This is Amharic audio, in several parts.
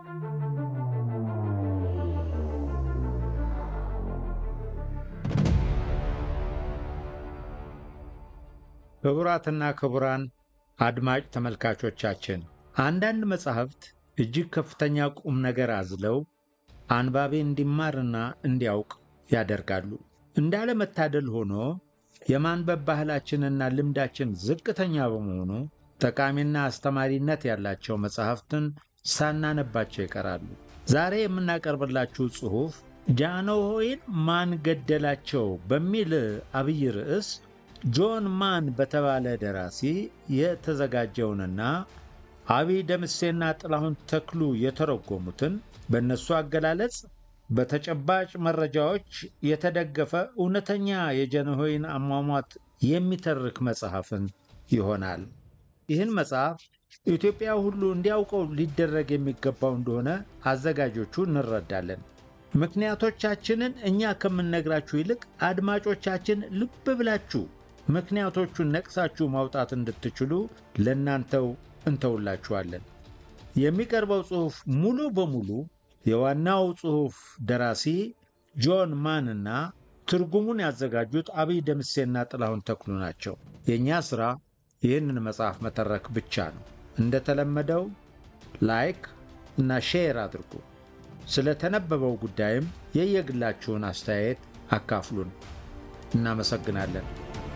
ክቡራትና ክቡራን አድማጭ ተመልካቾቻችን አንዳንድ መጻሕፍት እጅግ ከፍተኛ ቁም ነገር አዝለው አንባቢ እንዲማርና እንዲያውቅ ያደርጋሉ። እንዳለመታደል ሆኖ የማንበብ ባህላችንና ልምዳችን ዝቅተኛ በመሆኑ ጠቃሚና አስተማሪነት ያላቸው መጻሕፍትን ሳናነባቸው ይቀራሉ። ዛሬ የምናቀርብላችሁ ጽሑፍ ጃንሆይን ማን ገደላቸው በሚል አብይ ርዕስ ጆን ማን በተባለ ደራሲ የተዘጋጀውንና አብይ ደምሴና ጥላሁን ተክሉ የተረጎሙትን በእነሱ አገላለጽ በተጨባጭ መረጃዎች የተደገፈ እውነተኛ የጃንሆይን አሟሟት የሚተርክ መጽሐፍን ይሆናል። ይህን መጽሐፍ ኢትዮጵያ ሁሉ እንዲያውቀው ሊደረግ የሚገባው እንደሆነ አዘጋጆቹ እንረዳለን። ምክንያቶቻችንን እኛ ከምንነግራችሁ ይልቅ አድማጮቻችን ልብ ብላችሁ ምክንያቶቹን ነቅሳችሁ ማውጣት እንድትችሉ ለእናንተው እንተውላችኋለን። የሚቀርበው ጽሑፍ ሙሉ በሙሉ የዋናው ጽሑፍ ደራሲ ጆን ማን እና ትርጉሙን ያዘጋጁት አብይ ደምሴና ጥላሁን ተክሉ ናቸው። የእኛ ሥራ ይህንን መጽሐፍ መተረክ ብቻ ነው። እንደተለመደው ላይክ እና ሼር አድርጉ። ስለተነበበው ጉዳይም የየግላችሁን አስተያየት አካፍሉን። እናመሰግናለን።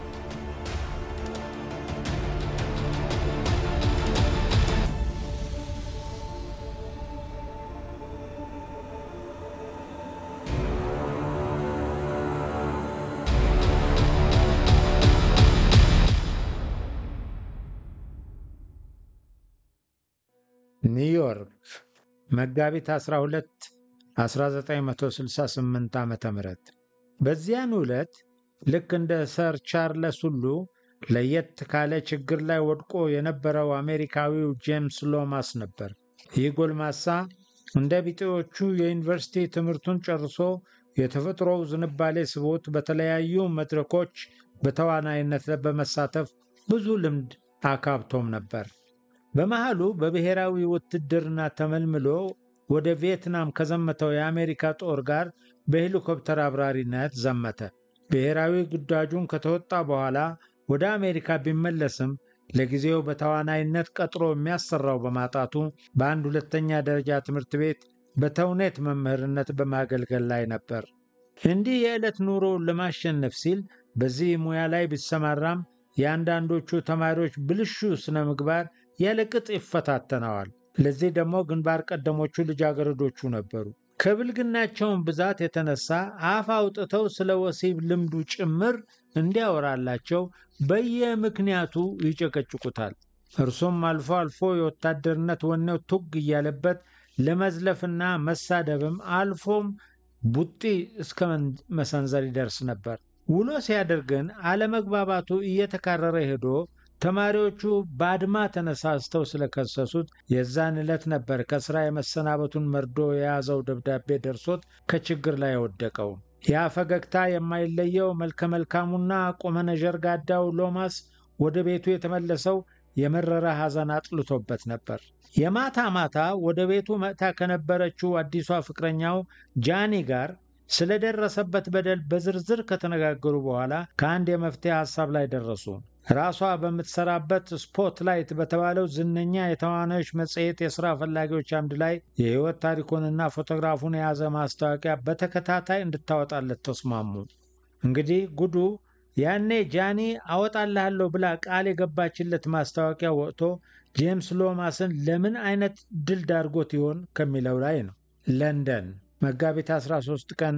ኒውዮርክ መጋቢት 12 1968 ዓ ም በዚያን ዕለት ልክ እንደ ሰር ቻርለስ ሁሉ ለየት ካለ ችግር ላይ ወድቆ የነበረው አሜሪካዊው ጄምስ ሎማስ ነበር። ይህ ጎልማሳ እንደ ቢጤዎቹ የዩኒቨርሲቲ ትምህርቱን ጨርሶ የተፈጥሮው ዝንባሌ ስቦት በተለያዩ መድረኮች በተዋናይነት በመሳተፍ ብዙ ልምድ አካብቶም ነበር። በመሃሉ በብሔራዊ ውትድርና ተመልምሎ ወደ ቪየትናም ከዘመተው የአሜሪካ ጦር ጋር በሄሊኮፕተር አብራሪነት ዘመተ። ብሔራዊ ግዳጁን ከተወጣ በኋላ ወደ አሜሪካ ቢመለስም ለጊዜው በተዋናይነት ቀጥሮ የሚያሰራው በማጣቱ በአንድ ሁለተኛ ደረጃ ትምህርት ቤት በተውኔት መምህርነት በማገልገል ላይ ነበር። እንዲህ የዕለት ኑሮውን ለማሸነፍ ሲል በዚህ ሙያ ላይ ቢሰማራም የአንዳንዶቹ ተማሪዎች ብልሹ ስነ ምግባር ያለ ቅጥ ይፈታተነዋል። ለዚህ ደግሞ ግንባር ቀደሞቹ ልጃገረዶቹ ነበሩ። ከብልግናቸውን ብዛት የተነሳ አፍ አውጥተው ስለ ወሲብ ልምዱ ጭምር እንዲያወራላቸው በየምክንያቱ ይጨቀጭቁታል። እርሱም አልፎ አልፎ የወታደርነት ወኔው ቱግ እያለበት ለመዝለፍና መሳደብም አልፎም ቡጢ እስከ መሰንዘር ይደርስ ነበር። ውሎ ሲያደር ግን አለመግባባቱ እየተካረረ ሄዶ ተማሪዎቹ በአድማ ተነሳስተው ስለከሰሱት የዛን ዕለት ነበር ከሥራ የመሰናበቱን መርዶ የያዘው ደብዳቤ ደርሶት ከችግር ላይ የወደቀው። ያ ፈገግታ የማይለየው መልከ መልካሙና ቁመነ ዠርጋዳው ሎማስ ወደ ቤቱ የተመለሰው የመረረ ሐዘን አጥልቶበት ነበር። የማታ ማታ ወደ ቤቱ መጥታ ከነበረችው አዲሷ ፍቅረኛው ጃኒ ጋር ስለደረሰበት በደል በዝርዝር ከተነጋገሩ በኋላ ከአንድ የመፍትሄ ሐሳብ ላይ ደረሱ። ራሷ በምትሰራበት ስፖትላይት በተባለው ዝነኛ የተዋናዮች መጽሔት የሥራ ፈላጊዎች አምድ ላይ የሕይወት ታሪኩንና ፎቶግራፉን የያዘ ማስታወቂያ በተከታታይ እንድታወጣለት ተስማሙ። እንግዲህ ጉዱ ያኔ ጃኒ አወጣልሃለሁ ብላ ቃል የገባችለት ማስታወቂያ ወጥቶ ጄምስ ሎማስን ለምን አይነት ድል ዳርጎት ይሆን ከሚለው ላይ ነው። ለንደን መጋቢት 13 ቀን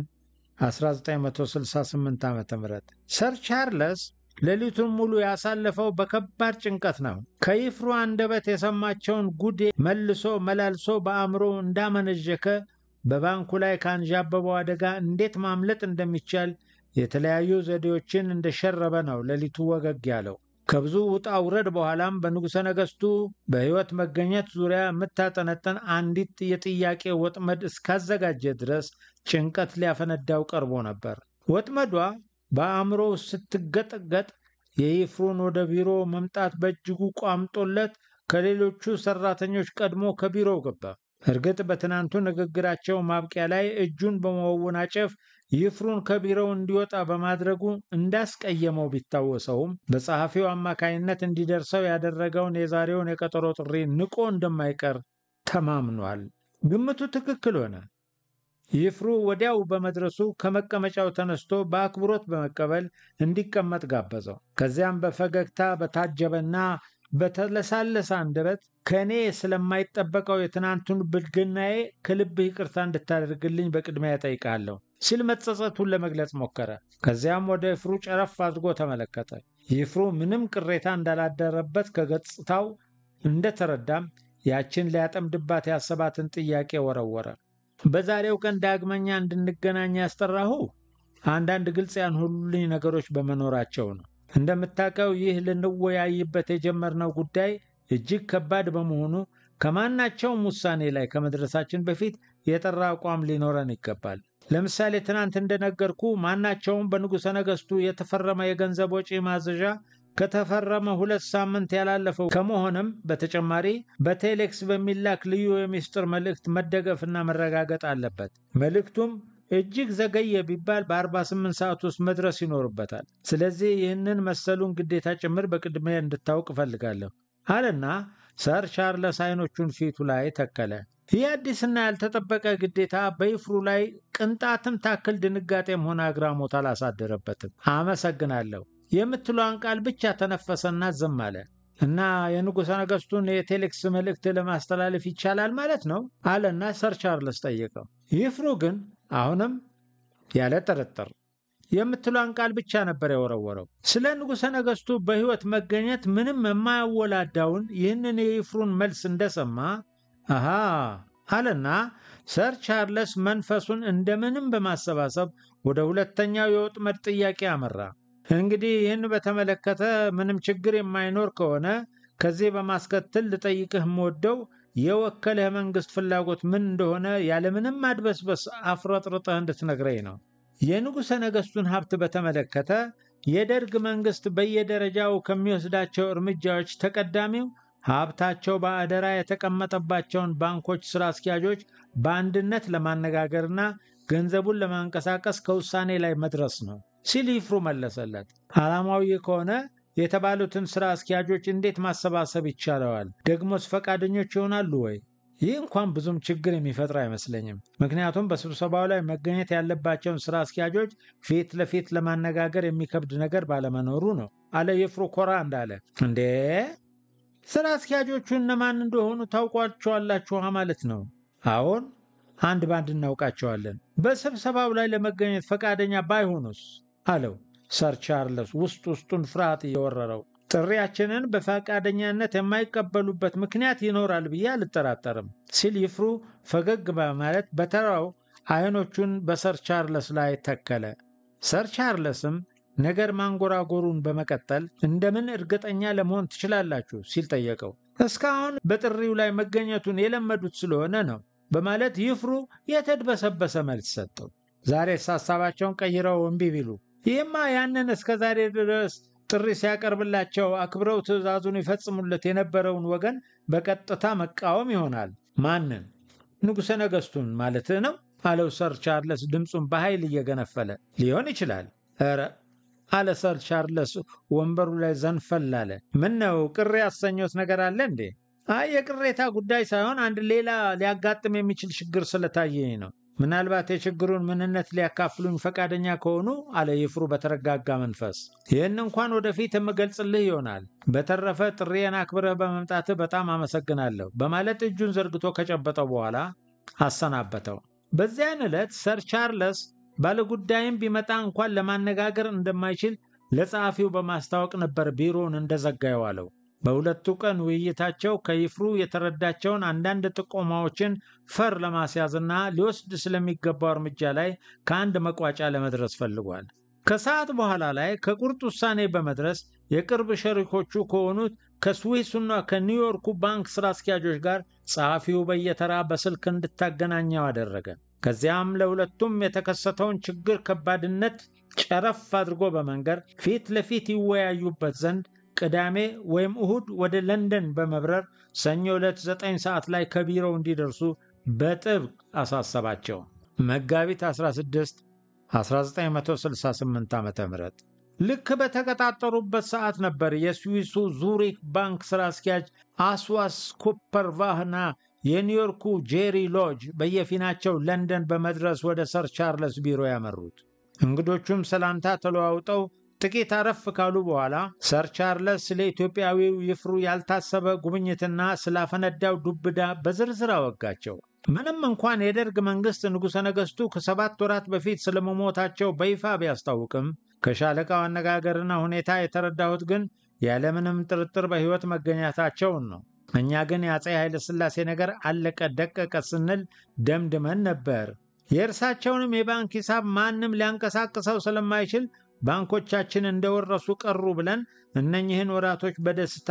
1968 ዓ ም ሰር ቻርለስ ሌሊቱን ሙሉ ያሳለፈው በከባድ ጭንቀት ነው። ከይፍሩ አንደበት የሰማቸውን ጉድ መልሶ መላልሶ በአእምሮ እንዳመነዠከ በባንኩ ላይ ካንዣበበው አደጋ እንዴት ማምለጥ እንደሚቻል የተለያዩ ዘዴዎችን እንደሸረበ ነው ሌሊቱ ወገግ ያለው። ከብዙ ውጣ ውረድ በኋላም በንጉሠ ነገሥቱ በሕይወት መገኘት ዙሪያ የምታጠነጠን አንዲት የጥያቄ ወጥመድ እስካዘጋጀ ድረስ ጭንቀት ሊያፈነዳው ቀርቦ ነበር። ወጥመዷ በአእምሮ ስትገጠገጥ የይፍሩን ወደ ቢሮ መምጣት በእጅጉ ቋምጦለት ከሌሎቹ ሰራተኞች ቀድሞ ከቢሮው ገባ። እርግጥ በትናንቱ ንግግራቸው ማብቂያ ላይ እጁን በመወናጨፍ ይፍሩን ከቢሮው እንዲወጣ በማድረጉ እንዳስቀየመው ቢታወሰውም በጸሐፊው አማካይነት እንዲደርሰው ያደረገውን የዛሬውን የቀጠሮ ጥሪ ንቆ እንደማይቀር ተማምኗል። ግምቱ ትክክል ሆነ። ይፍሩ ወዲያው በመድረሱ ከመቀመጫው ተነስቶ በአክብሮት በመቀበል እንዲቀመጥ ጋበዘው። ከዚያም በፈገግታ በታጀበና በተለሳለሰ አንደበት ከእኔ ስለማይጠበቀው የትናንቱን ብልግናዬ ከልብህ ይቅርታ እንድታደርግልኝ በቅድሚያ እጠይቃለሁ ሲል መጸጸቱን ለመግለጽ ሞከረ። ከዚያም ወደ ይፍሩ ጨረፍ አድርጎ ተመለከተ። ይፍሩ ምንም ቅሬታ እንዳላደረበት ከገጽታው እንደተረዳም ያችን ሊያጠምድባት ያሰባትን ጥያቄ ወረወረ። በዛሬው ቀን ዳግመኛ እንድንገናኝ ያስጠራሁ አንዳንድ ግልጽ ያልሆኑልኝ ነገሮች በመኖራቸው ነው። እንደምታውቀው ይህ ልንወያይበት የጀመርነው ጉዳይ እጅግ ከባድ በመሆኑ ከማናቸውም ውሳኔ ላይ ከመድረሳችን በፊት የጠራ አቋም ሊኖረን ይገባል። ለምሳሌ ትናንት እንደነገርኩ ማናቸውም በንጉሠ ነገሥቱ የተፈረመ የገንዘብ ወጪ ማዘዣ ከተፈረመ ሁለት ሳምንት ያላለፈው ከመሆንም በተጨማሪ በቴሌክስ በሚላክ ልዩ የሚስጥር መልእክት መደገፍና መረጋገጥ አለበት። መልእክቱም እጅግ ዘገየ ቢባል በ48 ሰዓት ውስጥ መድረስ ይኖርበታል። ስለዚህ ይህንን መሰሉን ግዴታ ጭምር በቅድሚያ እንድታውቅ እፈልጋለሁ አለና ሰር ቻርለስ አይኖቹን ፊቱ ላይ ተከለ። ይህ አዲስና ያልተጠበቀ ግዴታ በይፍሩ ላይ ቅንጣትም ታክል ድንጋጤም ሆነ አግራሞት አላሳደረበትም። አመሰግናለሁ የምትለዋን ቃል ብቻ ተነፈሰና ዝም አለ። እና የንጉሠ ነገሥቱን የቴሌክስ መልእክት ለማስተላለፍ ይቻላል ማለት ነው አለና ሰር ቻርልስ ጠየቀው። ይፍሩ ግን አሁንም ያለ ጥርጥር የምትሏን ቃል ብቻ ነበር የወረወረው። ስለ ንጉሠ ነገሥቱ በሕይወት መገኘት ምንም የማያወላዳውን ይህንን የይፍሩን መልስ እንደሰማ አሃ አለና ሰር ቻርለስ መንፈሱን እንደምንም በማሰባሰብ ወደ ሁለተኛው የወጥመድ ጥያቄ አመራ። እንግዲህ ይህን በተመለከተ ምንም ችግር የማይኖር ከሆነ ከዚህ በማስከተል ልጠይቅህ የምወደው የወከለህ መንግሥት ፍላጎት ምን እንደሆነ ያለምንም ማድበስበስ አፍረጥርጠህ እንድትነግረኝ ነው። የንጉሠ ነገሥቱን ሀብት በተመለከተ የደርግ መንግሥት በየደረጃው ከሚወስዳቸው እርምጃዎች ተቀዳሚው ሀብታቸው በአደራ የተቀመጠባቸውን ባንኮች ሥራ አስኪያጆች በአንድነት ለማነጋገርና ገንዘቡን ለማንቀሳቀስ ከውሳኔ ላይ መድረስ ነው ሲል ይፍሩ መለሰለት። ዓላማው ይህ ከሆነ የተባሉትን ሥራ አስኪያጆች እንዴት ማሰባሰብ ይቻለዋል? ደግሞስ ፈቃደኞች ይሆናሉ ወይ? ይህ እንኳን ብዙም ችግር የሚፈጥር አይመስለኝም። ምክንያቱም በስብሰባው ላይ መገኘት ያለባቸውን ሥራ አስኪያጆች ፊት ለፊት ለማነጋገር የሚከብድ ነገር ባለመኖሩ ነው አለ ይፍሩ ኮራ እንዳለ። እንዴ ሥራ አስኪያጆቹ እነማን እንደሆኑ ታውቋቸዋላችሁ ማለት ነው? አዎን፣ አንድ ባንድ እናውቃቸዋለን። በስብሰባው ላይ ለመገኘት ፈቃደኛ ባይሆኑስ? አለው ሰር ቻርለስ ውስጥ ውስጡን ፍርሃት እየወረረው። ጥሪያችንን በፈቃደኛነት የማይቀበሉበት ምክንያት ይኖራል ብዬ አልጠራጠርም ሲል ይፍሩ ፈገግ በማለት በተራው አይኖቹን በሰር ቻርለስ ላይ ተከለ። ሰር ቻርለስም ነገር ማንጎራጎሩን በመቀጠል እንደምን እርግጠኛ ለመሆን ትችላላችሁ ሲል ጠየቀው። እስካሁን በጥሪው ላይ መገኘቱን የለመዱት ስለሆነ ነው በማለት ይፍሩ የተድበሰበሰ መልስ ሰጠው። ዛሬስ ሀሳባቸውን ቀይረው እምቢ ቢሉ ይህማ ያንን እስከ ዛሬ ድረስ ጥሪ ሲያቀርብላቸው አክብረው ትዕዛዙን ይፈጽሙለት የነበረውን ወገን በቀጥታ መቃወም ይሆናል። ማንን? ንጉሠ ነገሥቱን ማለትህ ነው አለው ሰር ቻርለስ ድምፁን በኃይል እየገነፈለ። ሊሆን ይችላል። ኧረ አለ ሰር ቻርለስ ወንበሩ ላይ ዘንፈል አለ። ምን ነው ቅር ያሰኘት ነገር አለ እንዴ? አይ የቅሬታ ጉዳይ ሳይሆን አንድ ሌላ ሊያጋጥም የሚችል ችግር ስለታየኝ ነው። ምናልባት የችግሩን ምንነት ሊያካፍሉኝ ፈቃደኛ ከሆኑ አለ ይፍሩ በተረጋጋ መንፈስ። ይህን እንኳን ወደፊት የምገልጽልህ ይሆናል። በተረፈ ጥሪዬን አክብረህ በመምጣትህ በጣም አመሰግናለሁ በማለት እጁን ዘርግቶ ከጨበጠው በኋላ አሰናበተው። በዚያን ዕለት ሰር ቻርለስ ባለጉዳይም ቢመጣ እንኳን ለማነጋገር እንደማይችል ለጸሐፊው በማስታወቅ ነበር ቢሮውን እንደዘጋ የዋለው። በሁለቱ ቀን ውይይታቸው ከይፍሩ የተረዳቸውን አንዳንድ ጥቆማዎችን ፈር ለማስያዝና ሊወስድ ስለሚገባው እርምጃ ላይ ከአንድ መቋጫ ለመድረስ ፈልጓል። ከሰዓት በኋላ ላይ ከቁርጥ ውሳኔ በመድረስ የቅርብ ሸሪኮቹ ከሆኑት ከስዊሱና ከኒውዮርኩ ባንክ ሥራ አስኪያጆች ጋር ጸሐፊው በየተራ በስልክ እንድታገናኘው አደረገ። ከዚያም ለሁለቱም የተከሰተውን ችግር ከባድነት ጨረፍ አድርጎ በመንገር ፊት ለፊት ይወያዩበት ዘንድ ቅዳሜ ወይም እሁድ ወደ ለንደን በመብረር ሰኞ ዕለት ዘጠኝ ሰዓት ላይ ከቢሮው እንዲደርሱ በጥብቅ አሳሰባቸው። መጋቢት 16 1968 ዓ ም ልክ በተቀጣጠሩበት ሰዓት ነበር የስዊሱ ዙሪክ ባንክ ሥራ አስኪያጅ አስዋስ ኩፐርቫህና የኒውዮርኩ ጄሪ ሎጅ በየፊናቸው ለንደን በመድረስ ወደ ሰር ቻርለስ ቢሮ ያመሩት። እንግዶቹም ሰላምታ ተለዋውጠው ጥቂት አረፍ ካሉ በኋላ ሰር ቻርለስ ስለ ኢትዮጵያዊው ይፍሩ ያልታሰበ ጉብኝትና ስላፈነዳው ዱብዳ በዝርዝር አወጋቸው። ምንም እንኳን የደርግ መንግሥት ንጉሠ ነገሥቱ ከሰባት ወራት በፊት ስለመሞታቸው በይፋ ቢያስታውቅም ከሻለቃው አነጋገርና ሁኔታ የተረዳሁት ግን ያለምንም ጥርጥር በሕይወት መገኘታቸውን ነው። እኛ ግን የአፄ ኃይለ ሥላሴ ነገር አለቀ ደቀቀ ስንል ደምድመን ነበር። የእርሳቸውንም የባንክ ሂሳብ ማንም ሊያንቀሳቅሰው ስለማይችል ባንኮቻችን እንደወረሱ ቀሩ ብለን እነኝህን ወራቶች በደስታ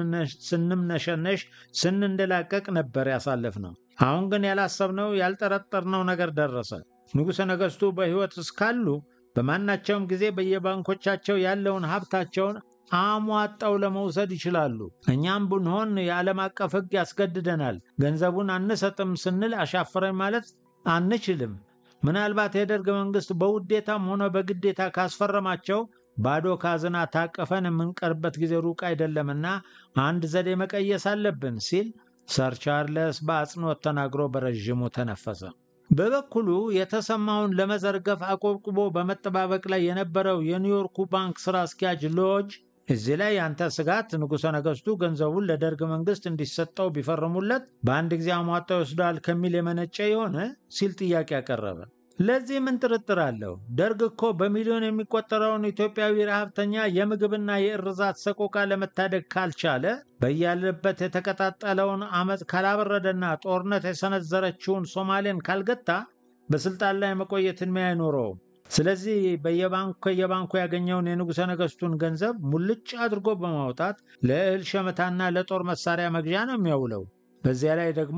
ስንምነሸነሽ ስንንደላቀቅ ነበር ያሳለፍነው። አሁን ግን ያላሰብነው ያልጠረጠርነው ነገር ደረሰ። ንጉሠ ነገሥቱ በሕይወት እስካሉ በማናቸውም ጊዜ በየባንኮቻቸው ያለውን ሀብታቸውን አሟጣው ለመውሰድ ይችላሉ። እኛም ብንሆን የዓለም አቀፍ ሕግ ያስገድደናል። ገንዘቡን አንሰጥም ስንል አሻፈረኝ ማለት አንችልም። ምናልባት የደርግ መንግሥት በውዴታም ሆነ በግዴታ ካስፈረማቸው ባዶ ካዝና ታቀፈን የምንቀርበት ጊዜ ሩቅ አይደለምና አንድ ዘዴ መቀየስ አለብን ሲል ሰር ቻርለስ በአጽንኦት ተናግሮ በረዥሙ ተነፈሰ። በበኩሉ የተሰማውን ለመዘርገፍ አቆብቁቦ በመጠባበቅ ላይ የነበረው የኒውዮርኩ ባንክ ሥራ አስኪያጅ ሎጅ እዚህ ላይ ያንተ ስጋት ንጉሠ ነገሥቱ ገንዘቡን ለደርግ መንግሥት እንዲሰጠው ቢፈርሙለት በአንድ ጊዜ አሟጣው ይወስደዋል ከሚል የመነጨ የሆነ ሲል ጥያቄ ያቀረበ። ለዚህ ምን ጥርጥር አለው? ደርግ እኮ በሚሊዮን የሚቆጠረውን ኢትዮጵያዊ ረሃብተኛ የምግብና የእርዛት ሰቆቃ ለመታደግ ካልቻለ በያለበት የተቀጣጠለውን አመፅ ካላበረደና ጦርነት የሰነዘረችውን ሶማሌን ካልገታ በስልጣን ላይ መቆየት ዕድሜ አይኖረውም። ስለዚህ በየባንኩ ከየባንኩ ያገኘውን የንጉሠ ነገሥቱን ገንዘብ ሙልጭ አድርጎ በማውጣት ለእህል ሸመታና ለጦር መሳሪያ መግዣ ነው የሚያውለው። በዚያ ላይ ደግሞ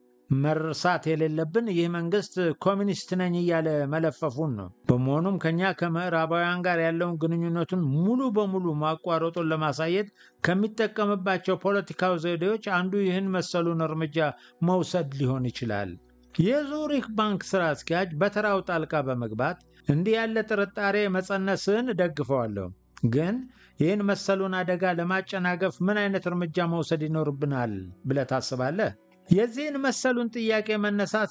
መርሳት የሌለብን ይህ መንግስት ኮሚኒስት ነኝ እያለ መለፈፉን ነው። በመሆኑም ከኛ ከምዕራባውያን ጋር ያለውን ግንኙነቱን ሙሉ በሙሉ ማቋረጡን ለማሳየት ከሚጠቀምባቸው ፖለቲካዊ ዘዴዎች አንዱ ይህን መሰሉን እርምጃ መውሰድ ሊሆን ይችላል። የዙሪክ ባንክ ሥራ አስኪያጅ በተራው ጣልቃ በመግባት እንዲህ ያለ ጥርጣሬ መጸነስን እደግፈዋለሁ፣ ግን ይህን መሰሉን አደጋ ለማጨናገፍ ምን አይነት እርምጃ መውሰድ ይኖርብናል ብለህ ታስባለህ? የዚህን መሰሉን ጥያቄ መነሳት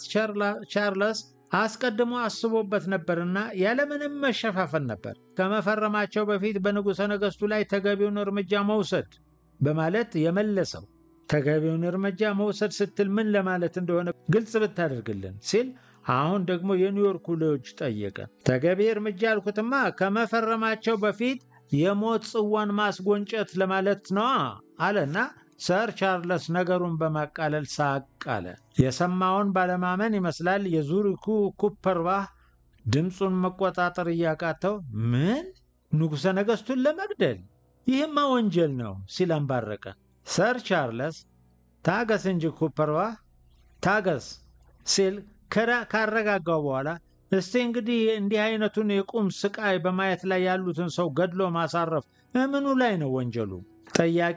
ቻርለስ አስቀድሞ አስቦበት ነበርና ያለምንም መሸፋፈን ነበር ከመፈረማቸው በፊት በንጉሠ ነገሥቱ ላይ ተገቢውን እርምጃ መውሰድ በማለት የመለሰው። ተገቢውን እርምጃ መውሰድ ስትል ምን ለማለት እንደሆነ ግልጽ ብታደርግልን ሲል አሁን ደግሞ የኒውዮርኩ ሎጅ ጠየቀ። ተገቢ እርምጃ ያልኩትማ ከመፈረማቸው በፊት የሞት ጽዋን ማስጎንጨት ለማለት ነዋ አለና ሰር ቻርለስ ነገሩን በማቃለል ሳቅ አለ። የሰማውን ባለማመን ይመስላል የዙሪኩ ኩፐርባህ ድምፁን መቆጣጠር እያቃተው ምን ንጉሠ ነገሥቱን ለመግደል ይህማ ወንጀል ነው ሲል አንባረቀ። ሰር ቻርለስ ታገስ እንጂ ኩፐርባህ ታገስ ሲል ካረጋጋው በኋላ እስቲ እንግዲህ እንዲህ አይነቱን የቁም ስቃይ በማየት ላይ ያሉትን ሰው ገድሎ ማሳረፍ እምኑ ላይ ነው ወንጀሉ? ጠያቂ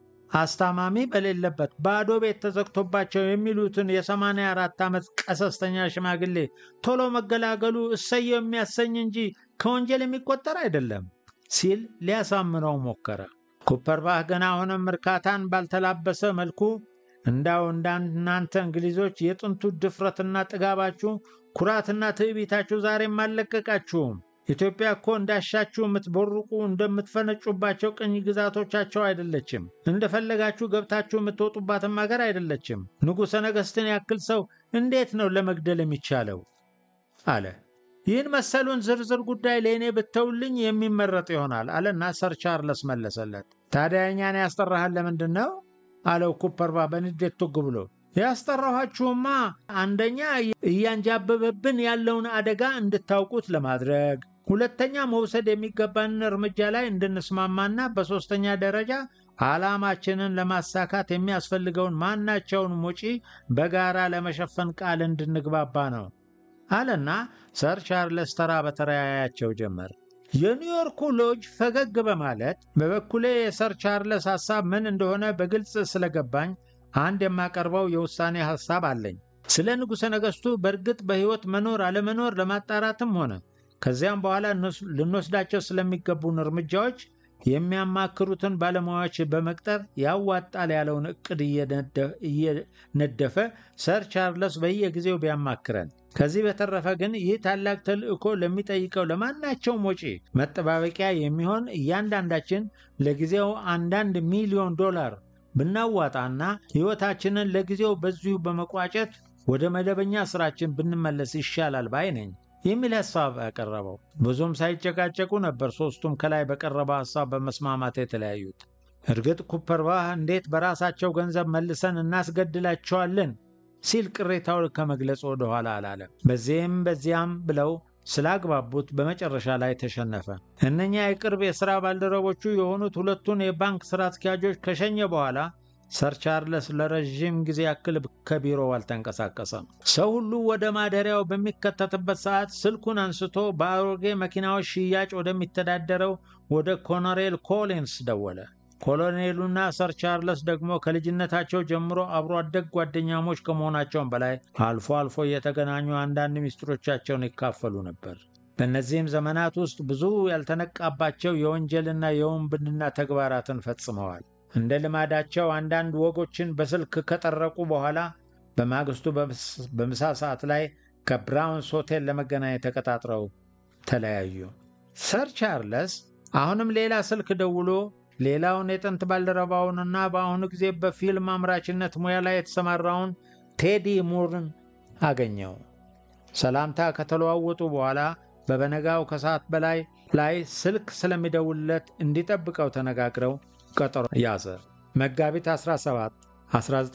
አስታማሚ በሌለበት ባዶ ቤት ተዘግቶባቸው የሚሉትን የሰማንያ አራት ዓመት ቀሰስተኛ ሽማግሌ ቶሎ መገላገሉ እሰየው የሚያሰኝ እንጂ ከወንጀል የሚቆጠር አይደለም ሲል ሊያሳምነው ሞከረ። ኩፐርባህ ገና አሁንም እርካታን ባልተላበሰ መልኩ እንዳው እንዳናንተ እንግሊዞች የጥንቱ ድፍረትና ጥጋባችሁ ኩራትና ትዕቢታችሁ ዛሬም አልለቀቃችሁም። ኢትዮጵያ እኮ እንዳሻችሁ የምትቦርቁ እንደምትፈነጩባቸው ቅኝ ግዛቶቻቸው አይደለችም። እንደፈለጋችሁ ገብታችሁ የምትወጡባትም ሀገር አይደለችም። ንጉሠ ነገሥትን ያክል ሰው እንዴት ነው ለመግደል የሚቻለው? አለ። ይህን መሰሉን ዝርዝር ጉዳይ ለእኔ ብተውልኝ የሚመረጥ ይሆናል አለና ሰር ቻርለስ መለሰለት። ታዲያ እኛን ያስጠራሃል ለምንድን ነው? አለው ኩፐርባ በንዴት ቱግ ብሎ ያስጠራኋችሁማ አንደኛ እያንጃበበብን ያለውን አደጋ እንድታውቁት ለማድረግ፣ ሁለተኛ መውሰድ የሚገባንን እርምጃ ላይ እንድንስማማና በሦስተኛ ደረጃ ዓላማችንን ለማሳካት የሚያስፈልገውን ማናቸውንም ወጪ በጋራ ለመሸፈን ቃል እንድንግባባ ነው አለና ሰር ቻርለስ ተራ በተራ ያያቸው ጀመር። የኒውዮርኩ ሎጅ ፈገግ በማለት በበኩሌ የሰር ቻርለስ ሐሳብ ምን እንደሆነ በግልጽ ስለገባኝ አንድ የማቀርበው የውሳኔ ሐሳብ አለኝ። ስለ ንጉሠ ነገሥቱ በእርግጥ በሕይወት መኖር አለመኖር ለማጣራትም ሆነ ከዚያም በኋላ ልንወስዳቸው ስለሚገቡን እርምጃዎች የሚያማክሩትን ባለሙያዎች በመቅጠር ያዋጣል ያለውን እቅድ እየነደፈ ሰር ቻርለስ በየጊዜው ቢያማክረን። ከዚህ በተረፈ ግን ይህ ታላቅ ተልእኮ ለሚጠይቀው ለማናቸውም ወጪ መጠባበቂያ የሚሆን እያንዳንዳችን ለጊዜው አንዳንድ ሚሊዮን ዶላር ብናዋጣና ሕይወታችንን ለጊዜው በዚሁ በመቋጨት ወደ መደበኛ ስራችን ብንመለስ ይሻላል ባይ ነኝ የሚል ሐሳብ ያቀረበው። ብዙም ሳይጨቃጨቁ ነበር ሦስቱም ከላይ በቀረበው ሐሳብ በመስማማት የተለያዩት። እርግጥ ኩፐርባህ እንዴት በራሳቸው ገንዘብ መልሰን እናስገድላቸዋለን ሲል ቅሬታው ከመግለጽ ወደ ኋላ አላለም። በዚህም በዚያም ብለው ስላግባቡት በመጨረሻ ላይ ተሸነፈ። እነኛ የቅርብ የሥራ ባልደረቦቹ የሆኑት ሁለቱን የባንክ ሥራ አስኪያጆች ከሸኘ በኋላ ሰር ቻርለስ ለረዥም ጊዜ ያክል ከቢሮው አልተንቀሳቀሰም። ሰው ሁሉ ወደ ማደሪያው በሚከተትበት ሰዓት ስልኩን አንስቶ በአሮጌ መኪናዎች ሽያጭ ወደሚተዳደረው ወደ ኮሎኔል ኮሊንስ ደወለ። ኮሎኔሉና ሰር ቻርለስ ደግሞ ከልጅነታቸው ጀምሮ አብሮ አደግ ጓደኛሞች ከመሆናቸውም በላይ አልፎ አልፎ እየተገናኙ አንዳንድ ሚስጥሮቻቸውን ይካፈሉ ነበር። በእነዚህም ዘመናት ውስጥ ብዙ ያልተነቃባቸው የወንጀልና የውንብድና ተግባራትን ፈጽመዋል። እንደ ልማዳቸው አንዳንድ ወጎችን በስልክ ከጠረቁ በኋላ በማግስቱ በምሳ ሰዓት ላይ ከብራውንስ ሆቴል ለመገናኘት ተቀጣጥረው ተለያዩ። ሰር ቻርለስ አሁንም ሌላ ስልክ ደውሎ ሌላውን የጥንት ባልደረባውንና በአሁኑ ጊዜ በፊልም አምራችነት ሙያ ላይ የተሰማራውን ቴዲ ሙርን አገኘው። ሰላምታ ከተለዋወጡ በኋላ በበነጋው ከሰዓት በላይ ላይ ስልክ ስለሚደውልለት እንዲጠብቀው ተነጋግረው ቀጠሮ ያዘ። መጋቢት 17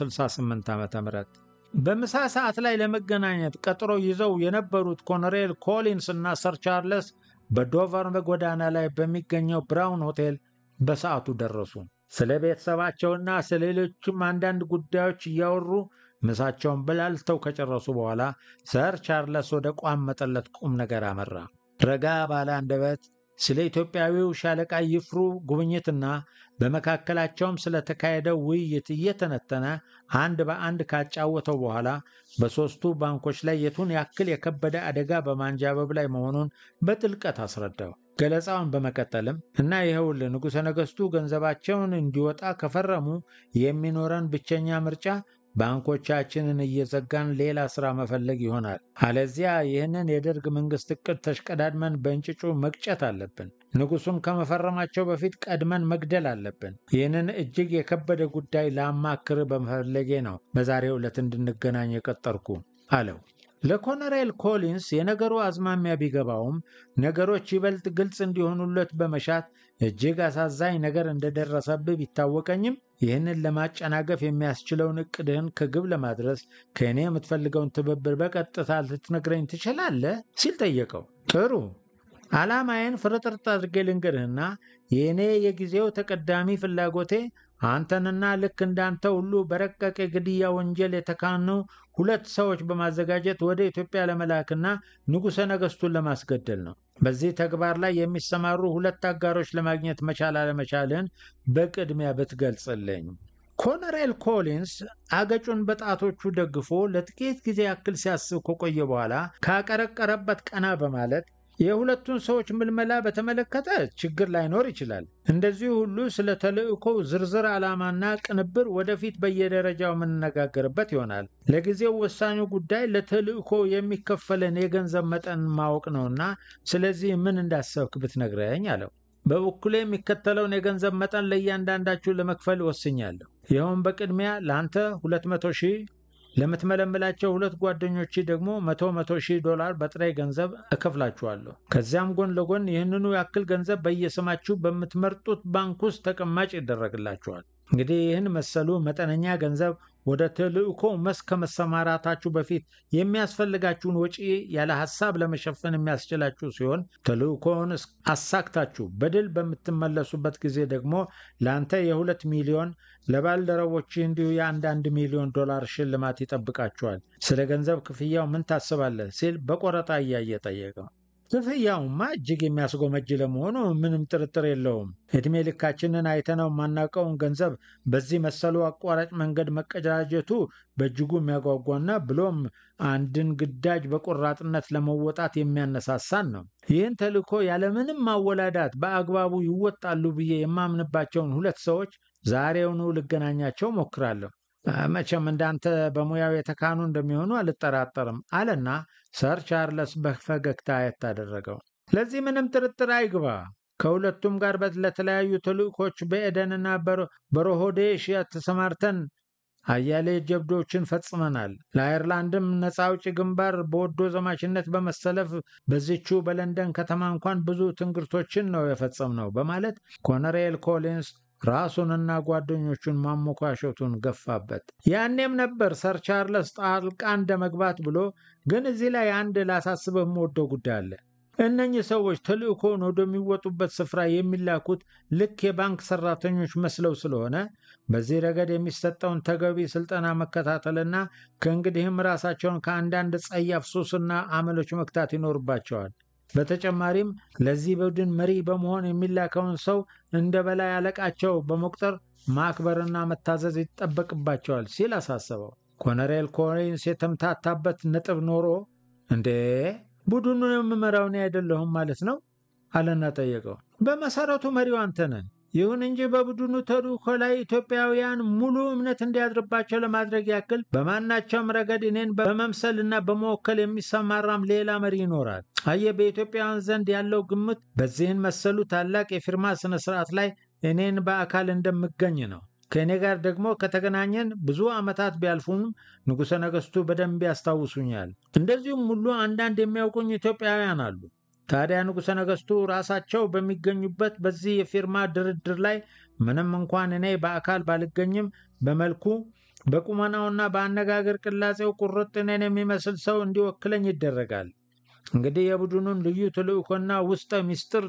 1968 ዓ ም በምሳ ሰዓት ላይ ለመገናኘት ቀጠሮ ይዘው የነበሩት ኮሎኔል ኮሊንስ እና ሰር ቻርለስ በዶቨር ጎዳና ላይ በሚገኘው ብራውን ሆቴል በሰዓቱ ደረሱ። ስለ ቤተሰባቸውና ስለ ሌሎችም አንዳንድ ጉዳዮች እያወሩ ምሳቸውን በላልተው ከጨረሱ በኋላ ሰር ቻርለስ ወደ ቋመጠለት ቁም ነገር አመራ። ረጋ ባለ አንደበት ስለ ኢትዮጵያዊው ሻለቃ ይፍሩ ጉብኝትና በመካከላቸውም ስለተካሄደው ውይይት እየተነተነ አንድ በአንድ ካጫወተው በኋላ በሦስቱ ባንኮች ላይ የቱን ያክል የከበደ አደጋ በማንዣበብ ላይ መሆኑን በጥልቀት አስረዳው። ገለጻውን በመቀጠልም እና ይኸውልህ ንጉሠ ነገሥቱ ገንዘባቸውን እንዲወጣ ከፈረሙ የሚኖረን ብቸኛ ምርጫ ባንኮቻችንን እየዘጋን ሌላ ሥራ መፈለግ ይሆናል። አለዚያ ይህንን የደርግ መንግሥት ዕቅድ ተሽቀዳድመን በእንጭጩ መቅጨት አለብን። ንጉሡን ከመፈረማቸው በፊት ቀድመን መግደል አለብን። ይህንን እጅግ የከበደ ጉዳይ ላማክር በመፈለጌ ነው በዛሬው ዕለት እንድንገናኝ የቀጠርኩ አለው። ለኮሎኔል ኮሊንስ የነገሩ አዝማሚያ ቢገባውም ነገሮች ይበልጥ ግልጽ እንዲሆኑለት በመሻት እጅግ አሳዛኝ ነገር እንደደረሰብህ ቢታወቀኝም ይህንን ለማጨናገፍ የሚያስችለውን እቅድህን ከግብ ለማድረስ ከእኔ የምትፈልገውን ትብብር በቀጥታ ልትነግረኝ ትችላለህ? ሲል ጠየቀው። ጥሩ ዓላማዬን ፍርጥርጥ አድርጌ ልንገርህና የእኔ የጊዜው ተቀዳሚ ፍላጎቴ አንተንና ልክ እንዳንተ ሁሉ በረቀቅ የግድያ ወንጀል የተካኑ ሁለት ሰዎች በማዘጋጀት ወደ ኢትዮጵያ ለመላክና ንጉሠ ነገሥቱን ለማስገደል ነው። በዚህ ተግባር ላይ የሚሰማሩ ሁለት አጋሮች ለማግኘት መቻል አለመቻልህን በቅድሚያ ብትገልጽልኝ። ኮሎኔል ኮሊንስ አገጩን በጣቶቹ ደግፎ ለጥቂት ጊዜ ያክል ሲያስብ ከቆየ በኋላ ካቀረቀረበት ቀና በማለት የሁለቱን ሰዎች ምልመላ በተመለከተ ችግር ላይኖር ይችላል። እንደዚሁ ሁሉ ስለ ተልእኮው ዝርዝር ዓላማና ቅንብር ወደፊት በየደረጃው የምንነጋገርበት ይሆናል። ለጊዜው ወሳኙ ጉዳይ ለተልእኮ የሚከፈለን የገንዘብ መጠን ማወቅ ነውና ስለዚህ ምን እንዳሰብክ ብትነግረኝ አለው። በበኩሌ የሚከተለውን የገንዘብ መጠን ለእያንዳንዳችሁ ለመክፈል ወስኛለሁ። ይኸውም በቅድሚያ ለአንተ 200 ሺህ ለምትመለምላቸው ሁለት ጓደኞች ደግሞ መቶ መቶ ሺህ ዶላር በጥሬ ገንዘብ እከፍላችኋለሁ። ከዚያም ጎን ለጎን ይህንኑ ያክል ገንዘብ በየስማችሁ በምትመርጡት ባንክ ውስጥ ተቀማጭ ይደረግላችኋል። እንግዲህ ይህን መሰሉ መጠነኛ ገንዘብ ወደ ተልእኮ መስክ ከመሰማራታችሁ በፊት የሚያስፈልጋችሁን ወጪ ያለ ሐሳብ ለመሸፈን የሚያስችላችሁ ሲሆን ተልእኮውን አሳክታችሁ በድል በምትመለሱበት ጊዜ ደግሞ ለአንተ የሁለት ሚሊዮን ለባልደረቦች እንዲሁ የአንዳንድ ሚሊዮን ዶላር ሽልማት ይጠብቃችኋል። ስለ ገንዘብ ክፍያው ምን ታስባለህ? ሲል በቆረጣ እያየ ጠየቀው። ክፍያውማ እጅግ የሚያስጎመጅ ለመሆኑ ምንም ጥርጥር የለውም። ዕድሜ ልካችንን አይተነው የማናውቀውን ገንዘብ በዚህ መሰሉ አቋራጭ መንገድ መቀዳጀቱ በእጅጉ የሚያጓጓና ብሎም አንድን ግዳጅ በቆራጥነት ለመወጣት የሚያነሳሳን ነው። ይህን ተልዕኮ ያለምንም ማወላዳት በአግባቡ ይወጣሉ ብዬ የማምንባቸውን ሁለት ሰዎች ዛሬውኑ ልገናኛቸው ሞክራለሁ። መቼም እንዳንተ በሙያው የተካኑ እንደሚሆኑ አልጠራጠርም አለና ሰር ቻርለስ በፈገግታ አየት አደረገው። ለዚህ ምንም ጥርጥር አይግባ። ከሁለቱም ጋር ለተለያዩ ተልዕኮች በኤደንና በሮሆዴሽ ተሰማርተን አያሌ ጀብዶችን ፈጽመናል። ለአይርላንድም ነፃ አውጪ ግንባር በወዶ ዘማችነት በመሰለፍ በዚቹ በለንደን ከተማ እንኳን ብዙ ትንግርቶችን ነው የፈጸምነው በማለት ኮሎኔል ኮሊንስ ራሱንና ጓደኞቹን ማሞካሸቱን ገፋበት። ያኔም ነበር ሰር ቻርለስ ጣልቃ እንደ መግባት ብሎ ግን እዚህ ላይ አንድ ላሳስበህ የምወደው ጉዳይ አለ። እነኚህ ሰዎች ተልዕኮውን ወደሚወጡበት ስፍራ የሚላኩት ልክ የባንክ ሰራተኞች መስለው ስለሆነ በዚህ ረገድ የሚሰጠውን ተገቢ ስልጠና መከታተልና ከእንግዲህም ራሳቸውን ከአንዳንድ ጸያፍ ሱስና አመሎች መክታት ይኖርባቸዋል። በተጨማሪም ለዚህ ቡድን መሪ በመሆን የሚላከውን ሰው እንደ በላይ አለቃቸው በመቁጠር ማክበርና መታዘዝ ይጠበቅባቸዋል ሲል አሳሰበው። ኮሎኔል ኮሊንስ የተምታታበት ነጥብ ኖሮ እንዴ ቡድኑን የምመራው እኔ አይደለሁም ማለት ነው አለና ጠየቀው። በመሰረቱ መሪው አንተ ነህ። ይሁን እንጂ በቡድኑ ተልዕኮ ላይ ኢትዮጵያውያን ሙሉ እምነት እንዲያድርባቸው ለማድረግ ያክል በማናቸውም ረገድ እኔን በመምሰልና በመወከል የሚሰማራም ሌላ መሪ ይኖራል። አየህ፣ በኢትዮጵያውያን ዘንድ ያለው ግምት በዚህን መሰሉ ታላቅ የፊርማ ስነ ስርዓት ላይ እኔን በአካል እንደምገኝ ነው። ከእኔ ጋር ደግሞ ከተገናኘን ብዙ ዓመታት ቢያልፉም ንጉሠ ነገሥቱ በደንብ ያስታውሱኛል። እንደዚሁም ሁሉ አንዳንድ የሚያውቁኝ ኢትዮጵያውያን አሉ። ታዲያ ንጉሠ ነገሥቱ ራሳቸው በሚገኙበት በዚህ የፊርማ ድርድር ላይ ምንም እንኳን እኔ በአካል ባልገኝም በመልኩ በቁመናውና በአነጋገር ቅላጼው ቁርጥ እኔን የሚመስል ሰው እንዲወክለኝ ይደረጋል። እንግዲህ የቡድኑን ልዩ ተልዕኮና ውስጠ ምስጢር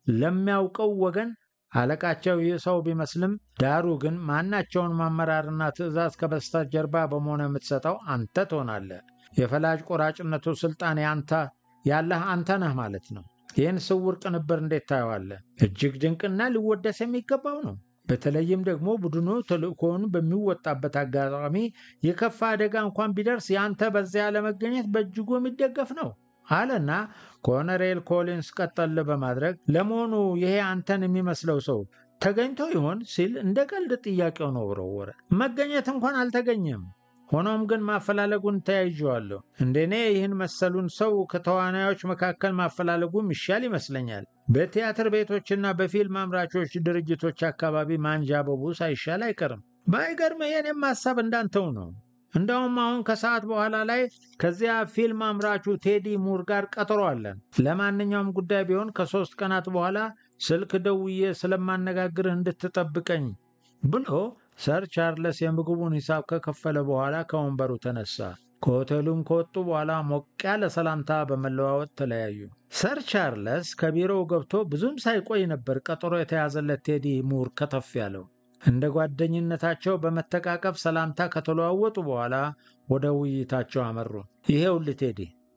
ለሚያውቀው ወገን አለቃቸው ይህ ሰው ቢመስልም ዳሩ ግን ማናቸውን ማመራርና ትዕዛዝ ከበስተጀርባ በመሆን የምትሰጠው አንተ ትሆናለህ። የፈላጭ ቆራጭነቱ ስልጣን ያንተ ያለህ አንተ ነህ ማለት ነው። ይህን ስውር ቅንብር እንዴት ታየዋለህ? እጅግ ድንቅና ሊወደስ የሚገባው ነው። በተለይም ደግሞ ቡድኑ ተልዕኮውን በሚወጣበት አጋጣሚ የከፋ አደጋ እንኳን ቢደርስ ያንተ በዚያ ለመገኘት በእጅጉ የሚደገፍ ነው አለና ኮሎኔል ኮሊንስ ቀጠል በማድረግ ለመሆኑ ይሄ አንተን የሚመስለው ሰው ተገኝቶ ይሆን ሲል እንደ ቀልድ ጥያቄውን ወረወረ። መገኘት እንኳን አልተገኘም። ሆኖም ግን ማፈላለጉን ተያይዤዋለሁ። እንደኔ ይህን መሰሉን ሰው ከተዋናዮች መካከል ማፈላለጉም ይሻል ይመስለኛል። በቲያትር ቤቶችና በፊልም አምራቾች ድርጅቶች አካባቢ ማንዣበቡ ሳይሻል አይቀርም። ባይገርም የኔም ሀሳብ እንዳንተው ነው። እንደውም አሁን ከሰዓት በኋላ ላይ ከዚያ ፊልም አምራቹ ቴዲ ሙር ጋር ቀጠሮ አለን። ለማንኛውም ጉዳይ ቢሆን ከሶስት ቀናት በኋላ ስልክ ደውዬ ስለማነጋግርህ እንድትጠብቀኝ ብሎ ሰር ቻርለስ የምግቡን ሂሳብ ከከፈለ በኋላ ከወንበሩ ተነሳ። ከሆቴሉም ከወጡ በኋላ ሞቅ ያለ ሰላምታ በመለዋወጥ ተለያዩ። ሰር ቻርለስ ከቢሮው ገብቶ ብዙም ሳይቆይ ነበር ቀጠሮ የተያዘለት ቴዲ ሙር ከተፍ ያለው። እንደ ጓደኝነታቸው በመተቃቀፍ ሰላምታ ከተለዋወጡ በኋላ ወደ ውይይታቸው አመሩ። ይሄውልህ ቴዲ፣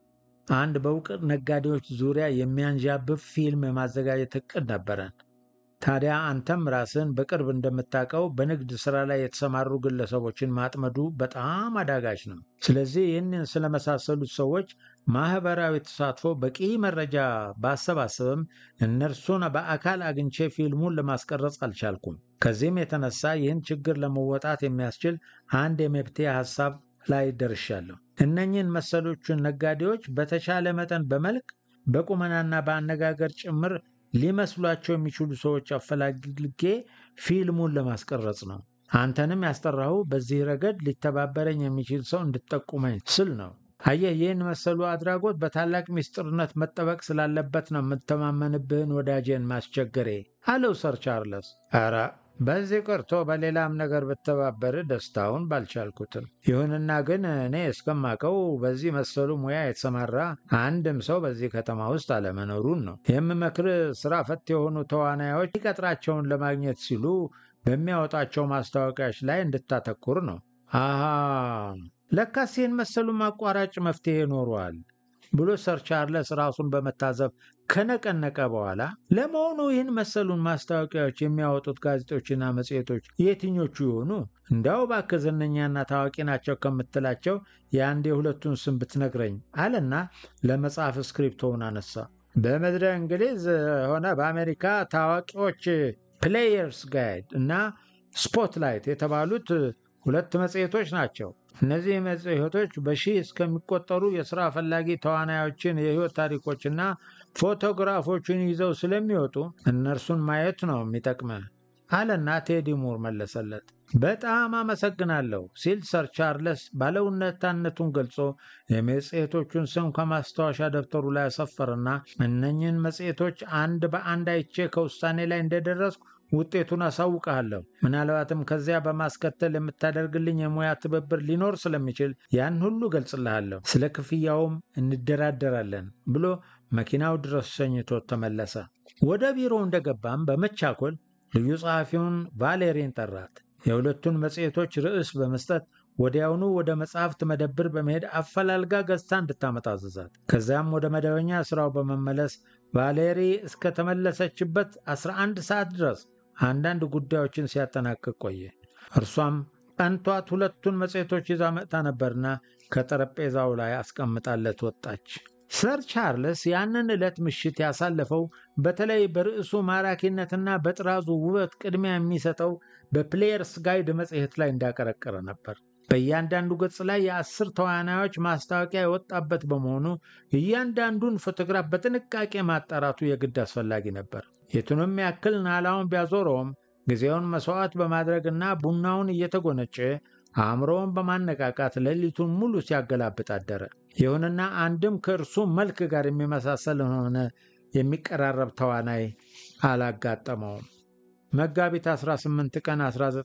አንድ በእውቅ ነጋዴዎች ዙሪያ የሚያንዣብብ ፊልም የማዘጋጀት እቅድ ነበረን። ታዲያ አንተም ራስን በቅርብ እንደምታውቀው በንግድ ሥራ ላይ የተሰማሩ ግለሰቦችን ማጥመዱ በጣም አዳጋች ነው። ስለዚህ ይህንን ስለመሳሰሉት ሰዎች ማኅበራዊ ተሳትፎ በቂ መረጃ ባሰባስብም እነርሱን በአካል አግኝቼ ፊልሙን ለማስቀረጽ አልቻልኩም። ከዚህም የተነሳ ይህን ችግር ለመወጣት የሚያስችል አንድ የመፍትሄ ሐሳብ ላይ ደርሻለሁ። እነኝህን መሰሎቹን ነጋዴዎች በተቻለ መጠን በመልክ በቁመናና በአነጋገር ጭምር ሊመስሏቸው የሚችሉ ሰዎች አፈላልጌ ፊልሙን ለማስቀረጽ ነው። አንተንም ያስጠራሁ በዚህ ረገድ ሊተባበረኝ የሚችል ሰው እንድጠቁመኝ ስል ነው። አየህ፣ ይህን መሰሉ አድራጎት በታላቅ ምስጢርነት መጠበቅ ስላለበት ነው የምተማመንብህን ወዳጄን ማስቸገሬ አለው ሰር ቻርለስ። ኧረ በዚህ ቀርቶ በሌላም ነገር ብተባበር ደስታውን ባልቻልኩትም። ይሁንና ግን እኔ እስከማቀው በዚህ መሰሉ ሙያ የተሰማራ አንድም ሰው በዚህ ከተማ ውስጥ አለመኖሩን ነው የምመክር። ስራ ፈት የሆኑ ተዋናዮች ሊቀጥራቸውን ለማግኘት ሲሉ በሚያወጣቸው ማስታወቂያዎች ላይ እንድታተኩር ነው። አሃ ለካስ ይህን መሰሉ አቋራጭ መፍትሄ ኖሯል። ብሎ ሰር ቻርለስ ራሱን በመታዘብ ከነቀነቀ በኋላ ለመሆኑ ይህን መሰሉን ማስታወቂያዎች የሚያወጡት ጋዜጦችና መጽሔቶች የትኞቹ ይሆኑ? እንዳው እባክህ ዝነኛና ታዋቂ ናቸው ከምትላቸው የአንድ የሁለቱን ስም ብትነግረኝ አለና ለመጽሐፍ ስክሪፕቶውን አነሳ። በምድረ እንግሊዝ ሆነ በአሜሪካ ታዋቂዎች ፕሌየርስ ጋይድ እና ስፖትላይት የተባሉት ሁለት መጽሔቶች ናቸው። እነዚህ መጽሔቶች በሺህ እስከሚቆጠሩ የሥራ ፈላጊ ተዋናዮችን የሕይወት ታሪኮችና ፎቶግራፎችን ይዘው ስለሚወጡ እነርሱን ማየት ነው የሚጠቅመ አለና ቴዲ ሙር መለሰለት። በጣም አመሰግናለሁ ሲል ሰር ቻርለስ ባለውለታነቱን ገልጾ የመጽሔቶቹን ስም ከማስታወሻ ደብተሩ ላይ አሰፈርና እነኝህን መጽሔቶች አንድ በአንድ አይቼ ከውሳኔ ላይ እንደደረስኩ ውጤቱን አሳውቅሃለሁ። ምናልባትም ከዚያ በማስከተል የምታደርግልኝ የሙያ ትብብር ሊኖር ስለሚችል ያን ሁሉ ገልጽልሃለሁ። ስለ ክፍያውም እንደራደራለን ብሎ መኪናው ድረስ ሸኝቶት ተመለሰ። ወደ ቢሮው እንደገባም በመቻኮል ልዩ ጸሐፊውን ቫሌሪን ጠራት። የሁለቱን መጽሔቶች ርዕስ በመስጠት ወዲያውኑ ወደ መጽሐፍት መደብር በመሄድ አፈላልጋ ገዝታ እንድታመጣ አዘዛት። ከዚያም ወደ መደበኛ ሥራው በመመለስ ቫሌሪ እስከተመለሰችበት 11 ሰዓት ድረስ አንዳንድ ጉዳዮችን ሲያጠናቅቅ ቆየ። እርሷም ቀንቷት ሁለቱን መጽሔቶች ይዛ መጥታ ነበርና ከጠረጴዛው ላይ አስቀምጣለት ወጣች። ሰር ቻርልስ ያንን ዕለት ምሽት ያሳለፈው በተለይ በርዕሱ ማራኪነትና በጥራዙ ውበት ቅድሚያ የሚሰጠው በፕሌየርስ ጋይድ መጽሔት ላይ እንዳቀረቀረ ነበር። በእያንዳንዱ ገጽ ላይ የአስር ተዋናዮች ማስታወቂያ የወጣበት በመሆኑ እያንዳንዱን ፎቶግራፍ በጥንቃቄ ማጣራቱ የግድ አስፈላጊ ነበር። የቱንም ያክል ናላውን ቢያዞረውም ጊዜውን መሥዋዕት በማድረግና ቡናውን እየተጎነጨ አእምሮውን በማነቃቃት ሌሊቱን ሙሉ ሲያገላብጥ አደረ። ይሁንና አንድም ከእርሱ መልክ ጋር የሚመሳሰል ሆነ የሚቀራረብ ተዋናይ አላጋጠመውም። መጋቢት 18 ቀን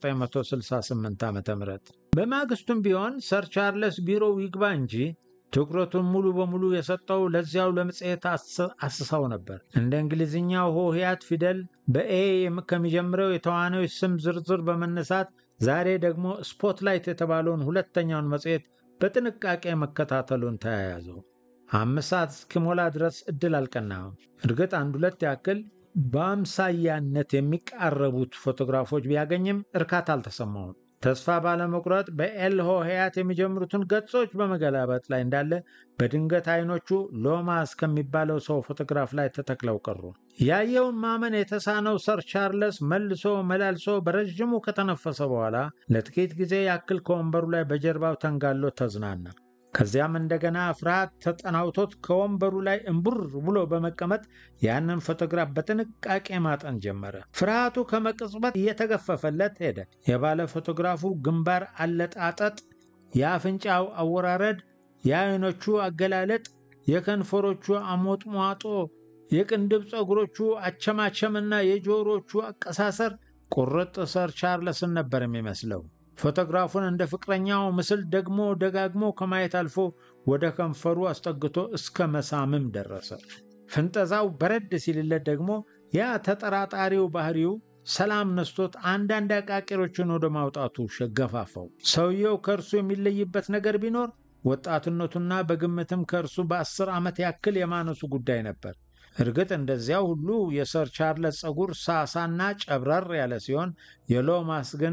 1968 ዓ ም በማግስቱም ቢሆን ሰር ቻርለስ ቢሮው ይግባ እንጂ ትኩረቱን ሙሉ በሙሉ የሰጠው ለዚያው ለመጽሔት አስሳው ነበር። እንደ እንግሊዝኛው ሆሄያት ፊደል በኤ ከሚጀምረው የተዋናዮች ስም ዝርዝር በመነሳት ዛሬ ደግሞ ስፖትላይት የተባለውን ሁለተኛውን መጽሔት በጥንቃቄ መከታተሉን ተያያዘው። አምስት ሰዓት እስኪሞላ ድረስ እድል አልቀናም። እርግጥ አንድ ሁለት ያክል በአምሳያነት የሚቃረቡት ፎቶግራፎች ቢያገኝም እርካታ አልተሰማውም። ተስፋ ባለመቁረጥ በኤል ሆሄያት የሚጀምሩትን ገጾች በመገላበጥ ላይ እንዳለ በድንገት አይኖቹ ሎማስ ከሚባለው ሰው ፎቶግራፍ ላይ ተተክለው ቀሩ። ያየውን ማመን የተሳነው ሰር ቻርለስ መልሶ መላልሶ በረዥሙ ከተነፈሰ በኋላ ለጥቂት ጊዜ ያክል ከወንበሩ ላይ በጀርባው ተንጋሎ ተዝናና። ከዚያም እንደገና ፍርሃት ተጠናውቶት ከወንበሩ ላይ እምቡር ብሎ በመቀመጥ ያንን ፎቶግራፍ በጥንቃቄ ማጠን ጀመረ። ፍርሃቱ ከመቅጽበት እየተገፈፈለት ሄደ። የባለ ፎቶግራፉ ግንባር አለጣጠጥ፣ የአፍንጫው አወራረድ፣ የአይኖቹ አገላለጥ፣ የከንፈሮቹ አሞጥሟጦ፣ የቅንድብ ፀጉሮቹ አቸማቸምና የጆሮቹ አቀሳሰር ቁርጥ ሰር ቻርለስን ነበር የሚመስለው። ፎቶግራፉን እንደ ፍቅረኛው ምስል ደግሞ ደጋግሞ ከማየት አልፎ ወደ ከንፈሩ አስጠግቶ እስከ መሳምም ደረሰ። ፍንጠዛው በረድ ሲልለት ደግሞ ያ ተጠራጣሪው ባህሪው ሰላም ነስቶት አንዳንድ አቃቂሮችን ወደ ማውጣቱ ገፋፋው። ሰውየው ከእርሱ የሚለይበት ነገር ቢኖር ወጣትነቱና በግምትም ከእርሱ በአስር ዓመት ያክል የማነሱ ጉዳይ ነበር። እርግጥ እንደዚያው ሁሉ የሰር ቻርለስ ፀጉር ሳሳና ጨብረር ያለ ሲሆን የሎማስ ግን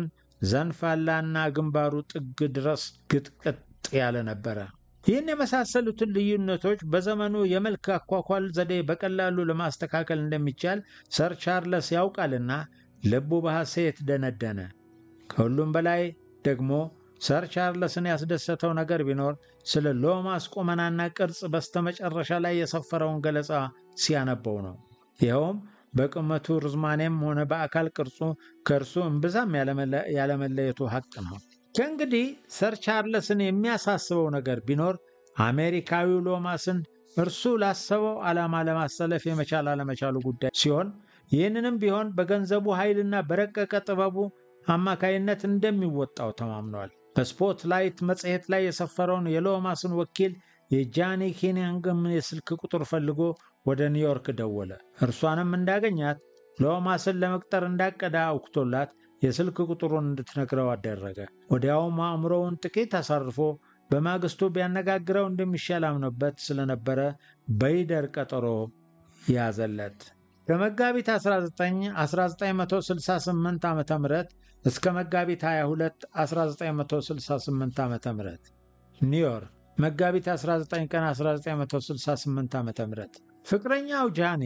ዘንፋላና ግንባሩ ጥግ ድረስ ግጥቅጥ ያለ ነበረ። ይህን የመሳሰሉትን ልዩነቶች በዘመኑ የመልክ አኳኳል ዘዴ በቀላሉ ለማስተካከል እንደሚቻል ሰር ቻርለስ ያውቃልና ልቡ በሐሴት ደነደነ። ከሁሉም በላይ ደግሞ ሰር ቻርለስን ያስደሰተው ነገር ቢኖር ስለ ሎማስ ቁመናና ቅርጽ በስተመጨረሻ ላይ የሰፈረውን ገለጻ ሲያነበው ነው። ይኸውም በቁመቱ ርዝማኔም ሆነ በአካል ቅርጹ ከእርሱ እምብዛም ያለመለየቱ ሐቅ ነው። ከእንግዲህ ሰር ቻርለስን የሚያሳስበው ነገር ቢኖር አሜሪካዊው ሎማስን እርሱ ላሰበው ዓላማ ለማሰለፍ የመቻል አለመቻሉ ጉዳይ ሲሆን ይህንንም ቢሆን በገንዘቡ ኃይልና በረቀቀ ጥበቡ አማካይነት እንደሚወጣው ተማምኗል። በስፖት ላይት መጽሔት ላይ የሰፈረውን የሎማስን ወኪል የጃኒ ኪኒንግም የስልክ ቁጥር ፈልጎ ወደ ኒውዮርክ ደወለ። እርሷንም እንዳገኛት ሎማስን ለመቅጠር እንዳቀደ አውክቶላት የስልክ ቁጥሩን እንድትነግረው አደረገ። ወዲያውም አእምሮውን ጥቂት አሳርፎ በማግስቱ ቢያነጋግረው እንደሚሻል አምኖበት ስለነበረ በይደር ቀጠሮ ያዘለት። ከመጋቢት 19 1968 ዓ ም እስከ መጋቢት 22 1968 ዓ ም ኒውዮርክ መጋቢት 19 ቀን 1968 ዓ ም ፍቅረኛው ጃኔ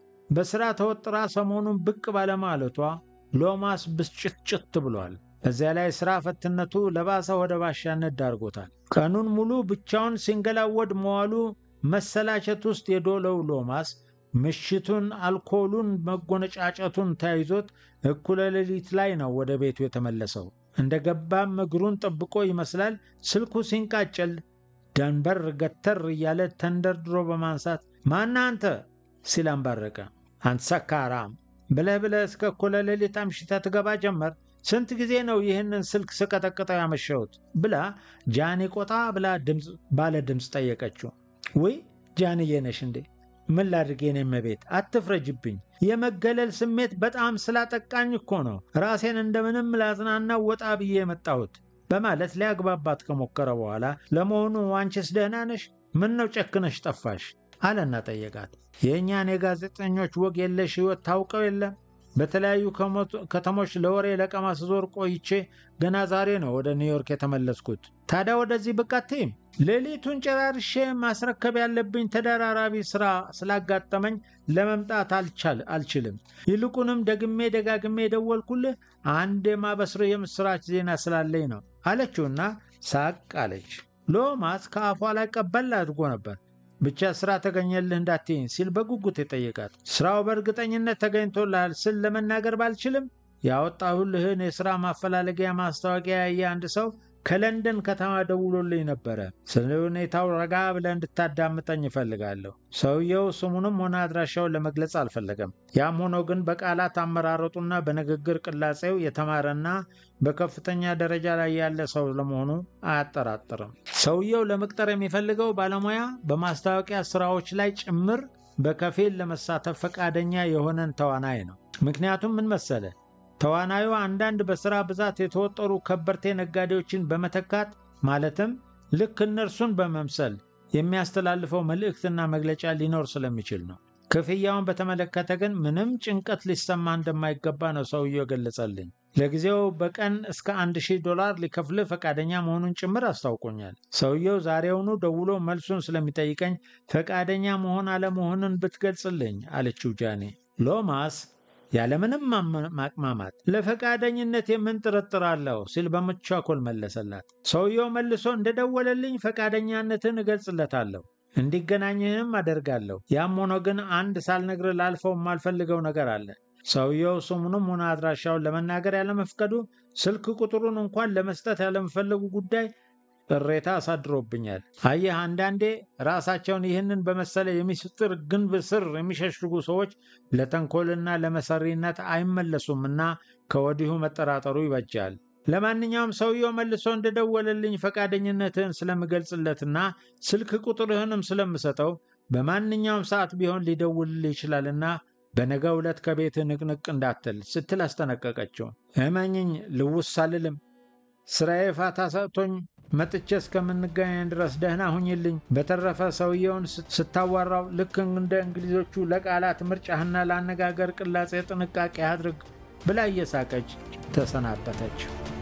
በሥራ ተወጥራ ሰሞኑን ብቅ ባለማለቷ ሎማስ ብስጭትጭት ብሏል። በዚያ ላይ ሥራ ፈትነቱ ለባሰ ወደ ባሻነት ዳርጎታል። ቀኑን ሙሉ ብቻውን ሲንገላወድ መዋሉ መሰላቸት ውስጥ የዶለው ሎማስ ምሽቱን አልኮሉን መጎነጫጨቱን ተያይዞት እኩለ ሌሊት ላይ ነው ወደ ቤቱ የተመለሰው። እንደ ገባም እግሩን ጠብቆ ይመስላል ስልኩ ሲንቃጨል ደንበር ገተር እያለ ተንደርድሮ በማንሳት ማና አንተ ሲል አንባረቀ። አንተ ሰካራም ብለህ ብለህ እስከ እኩለ ሌሊት አምሽተህ ትገባ ጀመር። ስንት ጊዜ ነው ይህንን ስልክ ስቀጠቅጠው ያመሸሁት? ብላ ጃኒ ቆጣ ብላ ባለ ድምፅ ጠየቀችው። ውይ ጃንዬ ነሽ እንዴ? ምን ላድርግ የኔ እመቤት፣ አትፍረጅብኝ። የመገለል ስሜት በጣም ስላጠቃኝ እኮ ነው ራሴን እንደምንም ላዝናናው ወጣ ብዬ የመጣሁት በማለት ሊያግባባት ከሞከረ በኋላ ለመሆኑ አንቺስ ደህና ነሽ? ምን ነው ጨክነሽ ጠፋሽ? አለና ጠየቃት። የእኛን የጋዜጠኞች ወግ የለሽ ሕይወት ታውቀው የለም በተለያዩ ከተሞች ለወሬ ለቀማ ስዞር ቆይቼ ገና ዛሬ ነው ወደ ኒውዮርክ የተመለስኩት። ታዲያ ወደዚህ ብቅ አትይም? ሌሊቱን ጨራርሼ ማስረከብ ያለብኝ ተደራራቢ ሥራ ስላጋጠመኝ ለመምጣት አልችልም። ይልቁንም ደግሜ ደጋግሜ የደወልኩልህ አንድ የማበስርህ የምሥራች ዜና ስላለኝ ነው አለችውና ሳቅ አለች። ሎማስ ከአፏ ላይ ቀበል አድርጎ ነበር። ብቻ ስራ ተገኘልህ እንዳትይኝ ሲል በጉጉት የጠየቃት። ስራው በእርግጠኝነት ተገኝቶልሃል ስል ለመናገር ባልችልም ያወጣሁልህን የሥራ ማፈላለጊያ ማስታወቂያ ያየ አንድ ሰው ከለንደን ከተማ ደውሎልኝ ነበረ። ስለ ሁኔታው ረጋ ብለህ እንድታዳምጠኝ እፈልጋለሁ። ሰውየው ስሙንም ሆነ አድራሻውን ለመግለጽ አልፈለገም። ያም ሆኖ ግን በቃላት አመራረጡና በንግግር ቅላጼው የተማረና በከፍተኛ ደረጃ ላይ ያለ ሰው ለመሆኑ አያጠራጥርም። ሰውየው ለመቅጠር የሚፈልገው ባለሙያ በማስታወቂያ ስራዎች ላይ ጭምር በከፊል ለመሳተፍ ፈቃደኛ የሆነን ተዋናይ ነው። ምክንያቱም ምን መሰለ ተዋናዩ አንዳንድ በሥራ ብዛት የተወጠሩ ከበርቴ ነጋዴዎችን በመተካት ማለትም ልክ እነርሱን በመምሰል የሚያስተላልፈው መልእክትና መግለጫ ሊኖር ስለሚችል ነው። ክፍያውን በተመለከተ ግን ምንም ጭንቀት ሊሰማ እንደማይገባ ነው ሰውየው ገለጸልኝ። ለጊዜው በቀን እስከ አንድ ሺህ ዶላር ሊከፍልህ ፈቃደኛ መሆኑን ጭምር አስታውቆኛል። ሰውየው ዛሬውኑ ደውሎ መልሱን ስለሚጠይቀኝ ፈቃደኛ መሆን አለመሆንን ብትገልጽልኝ አለችው ጃኔ። ሎማስ ያለምንም ማቅማማት ለፈቃደኝነት የምን ጥርጥር አለው ሲል በመቻኮል መለሰላት። ሰውየው መልሶ እንደደወለልኝ ፈቃደኛነትን እገልጽለታለሁ፣ እንዲገናኝህም አደርጋለሁ። ያም ሆኖ ግን አንድ ሳልነግር ላልፈው የማልፈልገው ነገር አለ። ሰውየው ስሙንም ሆነ አድራሻውን ለመናገር ያለመፍቀዱ፣ ስልክ ቁጥሩን እንኳን ለመስጠት ያለመፈለጉ ጉዳይ ቅሬታ አሳድሮብኛል። አየህ፣ አንዳንዴ ራሳቸውን ይህንን በመሰለ የሚስጥር ግንብ ስር የሚሸሽጉ ሰዎች ለተንኮልና ለመሰሪነት አይመለሱምና ከወዲሁ መጠራጠሩ ይበጃል። ለማንኛውም ሰውየው መልሶ እንደደወለልኝ ፈቃደኝነትህን ስለምገልጽለትና ስልክ ቁጥርህንም ስለምሰጠው በማንኛውም ሰዓት ቢሆን ሊደውልልህ ይችላልና በነገ ዕለት ከቤትህ ንቅንቅ እንዳትል ስትል አስጠነቀቀችው። እመኝኝ ልውስ አልልም። ስራዬ ፋታ ሰጥቶኝ መጥቼ እስከምንገናኝ ድረስ ደህና ሁኝልኝ። በተረፈ ሰውየውን ስታዋራው ልክ እንደ እንግሊዞቹ ለቃላት ምርጫህና ለአነጋገር ቅላጼ ጥንቃቄ አድርግ ብላ እየሳቀች ተሰናበተች።